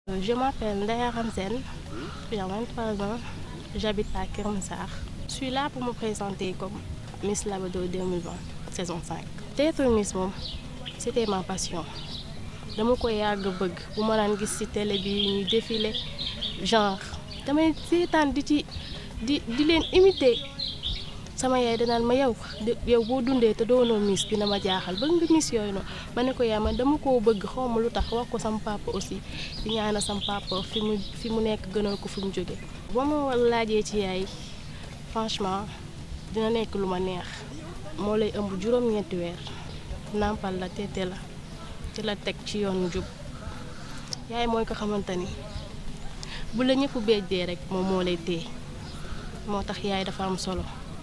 Je m'appelle Ndaya Ramzen, j'ai 23 ans, j'habite à Kermsar. Je suis là pour me présenter comme Miss Labado 2020, saison 5. Être Miss moom c'était ma passion dama ko yàgg bëgg bu ma daan gis ci télé bi ñuy défilé genre damay seetaan di ci di di leen imiter sama yaay danaan ma yow yow boo dundee te doonoo Miss dina ma jaaxal bëgg nga Miss yooyu noonu ma ne ko yaa man dama koo bëgg xaw ma lu tax wax ko sama papa aussi di ñaanal sama papa fi mu fi mu nekk gënal ko fi mu jóge ba ma laajee ci yaay franchement dina nekk lu ma neex moo lay ëmb juróom-ñeenti weer nàmpal la teete la ci la teg ci yoonu jub yaay mooy ko xamante ni bu la ñëpp béjjee rek moom moo lay téye moo tax yaay dafa am solo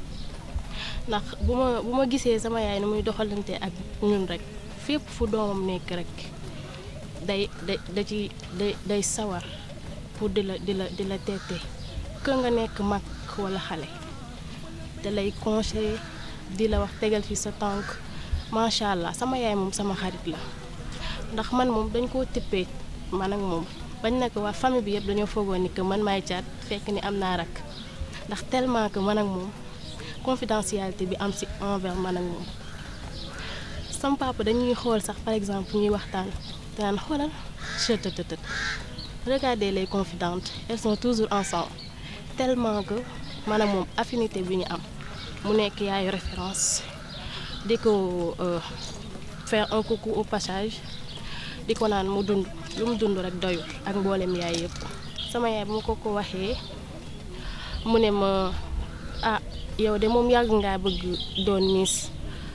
ndax bu ma bu ma gisee sama yaay ni muy doxalante ak ñun rek fépp fu doomam nekk rek day da da ci day day sawar pour di la di la di la teete que nga nekk mag walla xale da lay conseiller di la wax tegal fi sa tànk macha allah sama yaay moom sama xarit la ndax man moom dañ koo tippee man ak moom bañ na ko waa famille bi yëpp dañoo foogoon ni que man maay caat fekk ni am naa rak ndax tellement que man ak moom confidentialité bi am ci envers man ak moom sama papa dañuy xool sax par exemple ñuy waxtaan daan xoolal chëtëtëtët regardez les confidentes elles sont toujours ensemble tellement que man ak moom affinité bi ñu am mu nekk yaayu référence di ko faire un coucou au passage di ko naan mu dund lu mu dund rek doyul ak mboolem yaay yëpp sama yaay bu ma ko ko waxee mu ne ma ah yow de moom yàgg ngaa bëgg doon Miss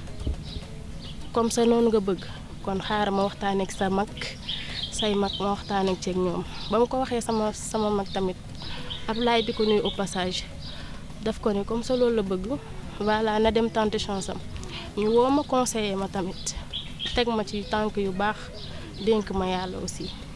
comme ça noonu nga bëgg kon xaaral ma waxtaan ak sa mag say mag ma waxtaan ak ceeg ñoom ba ma ko waxee sama sama mag tamit Ablaye di ko nuyu au passage daf ko ne comme ça loolu la bëgg voilà na dem tenter chance am ñu woo ma conseiller ma tamit teg ma ci tànk yu baax dénk ma yàlla aussi